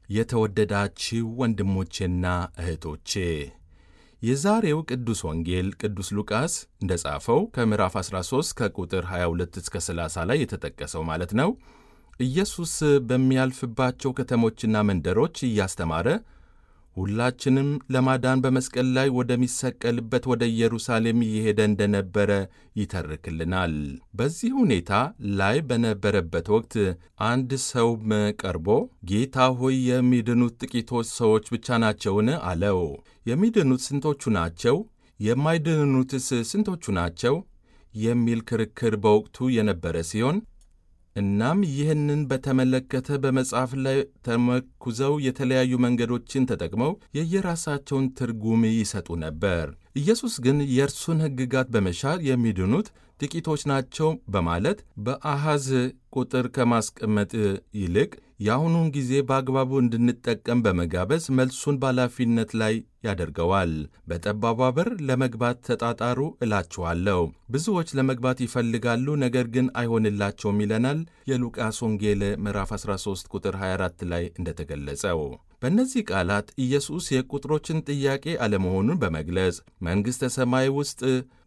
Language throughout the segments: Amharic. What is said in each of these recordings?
የተወደዳችሁ ወንድሞቼና እህቶቼ የዛሬው ቅዱስ ወንጌል ቅዱስ ሉቃስ እንደ ጻፈው ከምዕራፍ 13 ከቁጥር 22 እስከ 30 ላይ የተጠቀሰው ማለት ነው። ኢየሱስ በሚያልፍባቸው ከተሞችና መንደሮች እያስተማረ ሁላችንም ለማዳን በመስቀል ላይ ወደሚሰቀልበት ወደ ኢየሩሳሌም እየሄደ እንደነበረ ይተርክልናል። በዚህ ሁኔታ ላይ በነበረበት ወቅት አንድ ሰውም ቀርቦ ጌታ ሆይ የሚድኑት ጥቂቶች ሰዎች ብቻ ናቸውን? አለው። የሚድኑት ስንቶቹ ናቸው? የማይድኑትስ ስንቶቹ ናቸው? የሚል ክርክር በወቅቱ የነበረ ሲሆን እናም ይህንን በተመለከተ በመጽሐፍ ላይ ተመርኩዘው የተለያዩ መንገዶችን ተጠቅመው የየራሳቸውን ትርጉም ይሰጡ ነበር። ኢየሱስ ግን የእርሱን ሕግጋት በመሻር የሚድኑት ጥቂቶች ናቸው በማለት በአሃዝ ቁጥር ከማስቀመጥ ይልቅ የአሁኑን ጊዜ በአግባቡ እንድንጠቀም በመጋበዝ መልሱን በኃላፊነት ላይ ያደርገዋል። በጠባቧ በር ለመግባት ተጣጣሩ እላችኋለሁ። ብዙዎች ለመግባት ይፈልጋሉ፣ ነገር ግን አይሆንላቸውም ይለናል የሉቃስ ወንጌል ምዕራፍ 13 ቁጥር 24 ላይ እንደተገለጸው። በእነዚህ ቃላት ኢየሱስ የቁጥሮችን ጥያቄ አለመሆኑን በመግለጽ መንግሥተ ሰማይ ውስጥ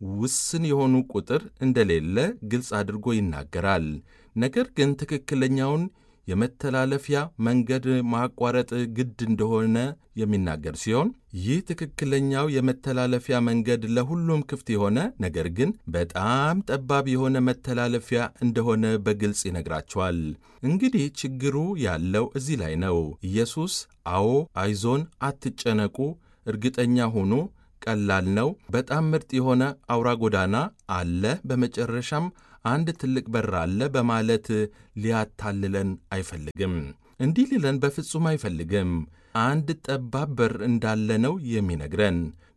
ውስን የሆኑ ቁጥር እንደሌለ ግልጽ አድርጎ ይናገራል። ነገር ግን ትክክለኛውን የመተላለፊያ መንገድ ማቋረጥ ግድ እንደሆነ የሚናገር ሲሆን ይህ ትክክለኛው የመተላለፊያ መንገድ ለሁሉም ክፍት የሆነ ነገር ግን በጣም ጠባብ የሆነ መተላለፊያ እንደሆነ በግልጽ ይነግራቸዋል። እንግዲህ ችግሩ ያለው እዚህ ላይ ነው። ኢየሱስ አዎ፣ አይዞን፣ አትጨነቁ፣ እርግጠኛ ሁኑ፣ ቀላል ነው፣ በጣም ምርጥ የሆነ አውራ ጎዳና አለ፣ በመጨረሻም አንድ ትልቅ በር አለ በማለት ሊያታልለን አይፈልግም። እንዲህ ሊለን በፍጹም አይፈልግም። አንድ ጠባብ በር እንዳለ ነው የሚነግረን።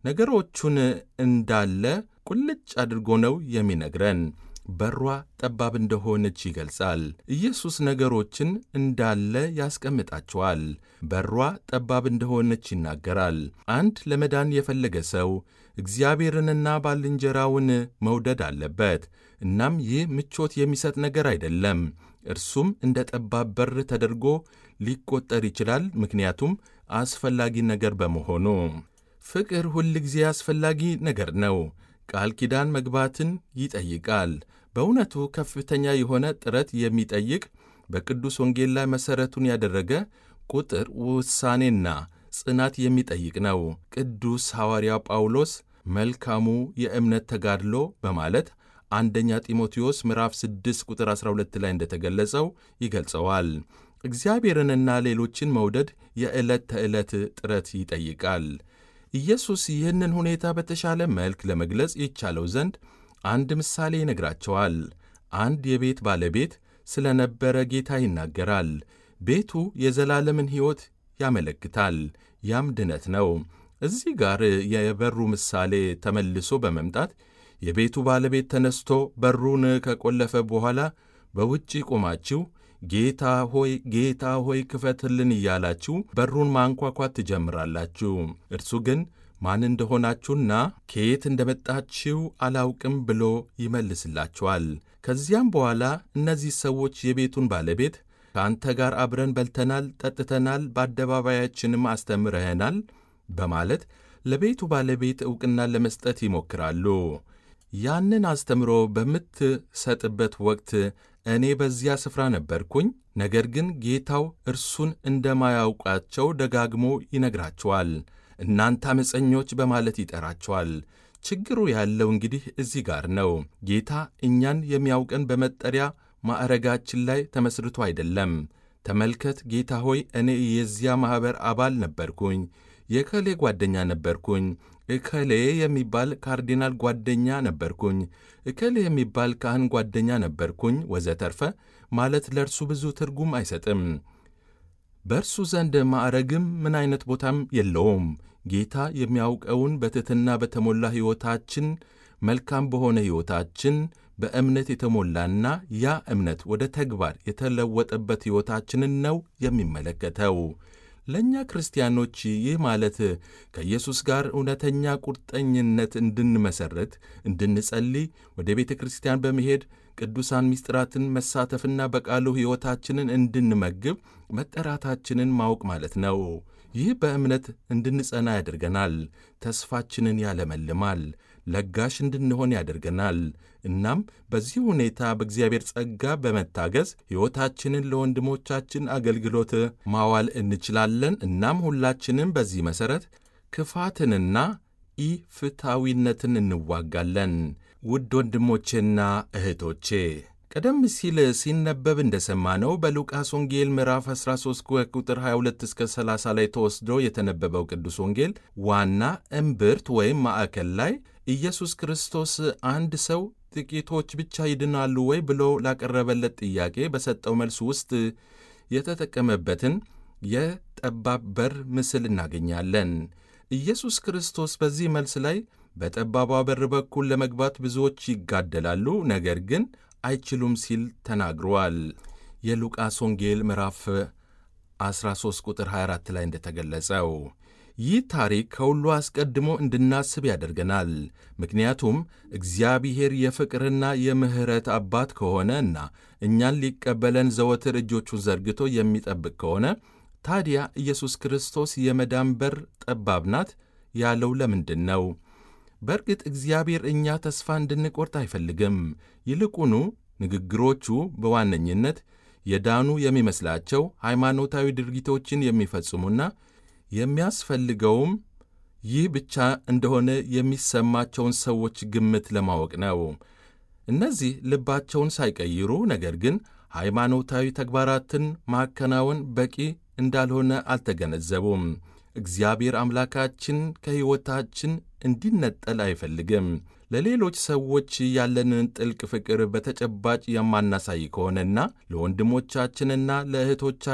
ነገሮቹን እንዳለ ቁልጭ አድርጎ ነው የሚነግረን። በሯ ጠባብ እንደሆነች ይገልጻል። ኢየሱስ ነገሮችን እንዳለ ያስቀምጣቸዋል። በሯ ጠባብ እንደሆነች ይናገራል። አንድ ለመዳን የፈለገ ሰው እግዚአብሔርንና ባልንጀራውን መውደድ አለበት። እናም ይህ ምቾት የሚሰጥ ነገር አይደለም። እርሱም እንደ ጠባብ በር ተደርጎ ሊቆጠር ይችላል፣ ምክንያቱም አስፈላጊ ነገር በመሆኑ። ፍቅር ሁል ጊዜ አስፈላጊ ነገር ነው። ቃል ኪዳን መግባትን ይጠይቃል። በእውነቱ ከፍተኛ የሆነ ጥረት የሚጠይቅ በቅዱስ ወንጌል ላይ መሠረቱን ያደረገ ቁጥር ውሳኔና ጽናት የሚጠይቅ ነው። ቅዱስ ሐዋርያው ጳውሎስ መልካሙ የእምነት ተጋድሎ በማለት አንደኛ ጢሞቴዎስ ምዕራፍ 6 ቁጥር 12 ላይ እንደተገለጸው ይገልጸዋል። እግዚአብሔርንና ሌሎችን መውደድ የዕለት ተዕለት ጥረት ይጠይቃል። ኢየሱስ ይህንን ሁኔታ በተሻለ መልክ ለመግለጽ ይቻለው ዘንድ አንድ ምሳሌ ይነግራቸዋል። አንድ የቤት ባለቤት ስለ ነበረ ጌታ ይናገራል። ቤቱ የዘላለምን ሕይወት ያመለክታል። ያም ድነት ነው። እዚህ ጋር የበሩ ምሳሌ ተመልሶ በመምጣት የቤቱ ባለቤት ተነስቶ በሩን ከቆለፈ በኋላ በውጭ ቆማችሁ ጌታ ሆይ ጌታ ሆይ ክፈትልን እያላችሁ በሩን ማንኳኳት ትጀምራላችሁ። እርሱ ግን ማን እንደሆናችሁና ከየት እንደመጣችሁ አላውቅም ብሎ ይመልስላችኋል። ከዚያም በኋላ እነዚህ ሰዎች የቤቱን ባለቤት ከአንተ ጋር አብረን በልተናል፣ ጠጥተናል፣ በአደባባያችንም አስተምረኸናል በማለት ለቤቱ ባለቤት ዕውቅና ለመስጠት ይሞክራሉ። ያንን አስተምሮ በምትሰጥበት ወቅት እኔ በዚያ ስፍራ ነበርኩኝ። ነገር ግን ጌታው እርሱን እንደማያውቃቸው ደጋግሞ ይነግራቸዋል። እናንተ ዓመፀኞች በማለት ይጠራቸዋል። ችግሩ ያለው እንግዲህ እዚህ ጋር ነው። ጌታ እኛን የሚያውቀን በመጠሪያ ማዕረጋችን ላይ ተመስርቶ አይደለም። ተመልከት ጌታ ሆይ እኔ የዚያ ማኅበር አባል ነበርኩኝ፣ የከሌ ጓደኛ ነበርኩኝ፣ እከሌ የሚባል ካርዲናል ጓደኛ ነበርኩኝ፣ እከሌ የሚባል ካህን ጓደኛ ነበርኩኝ፣ ወዘተርፈ ማለት ለእርሱ ብዙ ትርጉም አይሰጥም። በእርሱ ዘንድ ማዕረግም ምን አይነት ቦታም የለውም። ጌታ የሚያውቀውን በትሕትና በተሞላ ሕይወታችን፣ መልካም በሆነ ሕይወታችን በእምነት የተሞላና ያ እምነት ወደ ተግባር የተለወጠበት ሕይወታችንን ነው የሚመለከተው። ለእኛ ክርስቲያኖች ይህ ማለት ከኢየሱስ ጋር እውነተኛ ቁርጠኝነት እንድንመሠረት፣ እንድንጸልይ፣ ወደ ቤተ ክርስቲያን በመሄድ ቅዱሳን ምስጢራትን መሳተፍና በቃሉ ሕይወታችንን እንድንመግብ መጠራታችንን ማወቅ ማለት ነው። ይህ በእምነት እንድንጸና ያደርገናል። ተስፋችንን ያለመልማል። ለጋሽ እንድንሆን ያደርገናል። እናም በዚህ ሁኔታ በእግዚአብሔር ጸጋ በመታገዝ ሕይወታችንን ለወንድሞቻችን አገልግሎት ማዋል እንችላለን። እናም ሁላችንም በዚህ መሠረት ክፋትንና ኢፍትሐዊነትን እንዋጋለን። ውድ ወንድሞቼና እህቶቼ ቀደም ሲል ሲነበብ እንደሰማነው በሉቃስ ወንጌል ምዕራፍ 13 ቁጥር 22 እስከ 30 ላይ ተወስዶ የተነበበው ቅዱስ ወንጌል ዋና እምብርት ወይም ማዕከል ላይ ኢየሱስ ክርስቶስ አንድ ሰው ጥቂቶች ብቻ ይድናሉ ወይ ብሎ ላቀረበለት ጥያቄ በሰጠው መልስ ውስጥ የተጠቀመበትን የጠባብ በር ምስል እናገኛለን። ኢየሱስ ክርስቶስ በዚህ መልስ ላይ በጠባቧ በር በኩል ለመግባት ብዙዎች ይጋደላሉ፣ ነገር ግን አይችሉም ሲል ተናግሯል። የሉቃስ ወንጌል ምዕራፍ 13 ቁጥር 24 ላይ እንደተገለጸው ይህ ታሪክ ከሁሉ አስቀድሞ እንድናስብ ያደርገናል። ምክንያቱም እግዚአብሔር የፍቅርና የምሕረት አባት ከሆነ እና እኛን ሊቀበለን ዘወትር እጆቹን ዘርግቶ የሚጠብቅ ከሆነ ታዲያ ኢየሱስ ክርስቶስ የመዳን በር ጠባብ ናት ያለው ለምንድን ነው? በእርግጥ እግዚአብሔር እኛ ተስፋ እንድንቆርጥ አይፈልግም። ይልቁኑ ንግግሮቹ በዋነኝነት የዳኑ የሚመስላቸው ሃይማኖታዊ ድርጊቶችን የሚፈጽሙና የሚያስፈልገውም ይህ ብቻ እንደሆነ የሚሰማቸውን ሰዎች ግምት ለማወቅ ነው። እነዚህ ልባቸውን ሳይቀይሩ ነገር ግን ሃይማኖታዊ ተግባራትን ማከናወን በቂ እንዳልሆነ አልተገነዘቡም። እግዚአብሔር አምላካችን ከሕይወታችን እንዲነጠል አይፈልግም። ለሌሎች ሰዎች ያለንን ጥልቅ ፍቅር በተጨባጭ የማናሳይ ከሆነና ለወንድሞቻችንና ለእህቶቻችን